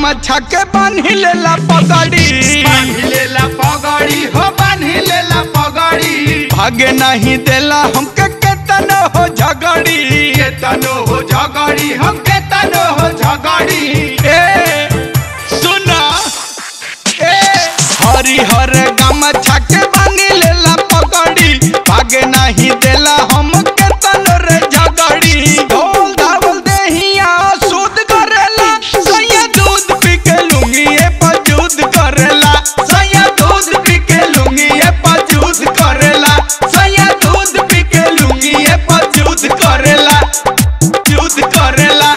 गमछा के बांधी लेला पगड़ी बांधिलेला पगड़ी हो बांधिलेला पगड़ी भागे नहीं देला हमके केतन हो झगड़ी केतनो हो झगड़ी हम केतनो हो झगड़ी ए सुना ए हरी हर गमछा के बांधी लेला पगड़ी भागे नहीं देला हमके तन रे झगड़ी ढोल धावल देहिया शुद्ध करेला सैया दूध पी के लुंगिए पजूद करेला सैया दूध पी के लुंगिए पजूद करेला सैया दूध पी के लुंगिए पजूद करेला जूद करेला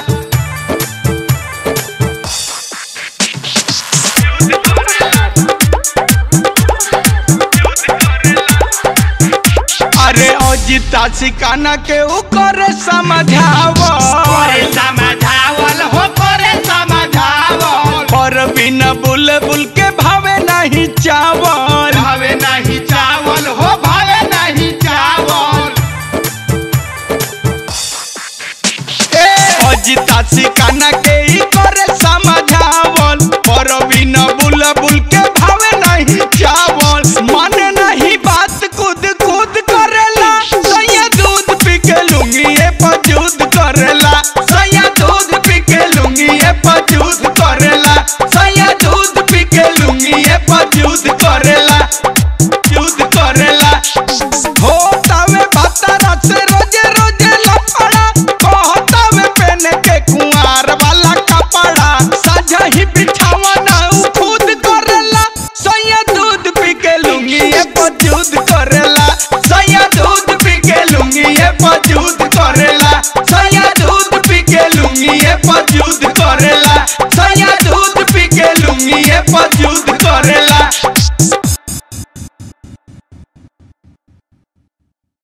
अरे अजिता सिकाना के ऊ करे समझावो करे समझावल हो करे समझावल पर बिना बुल बुल के भावे नहीं चावल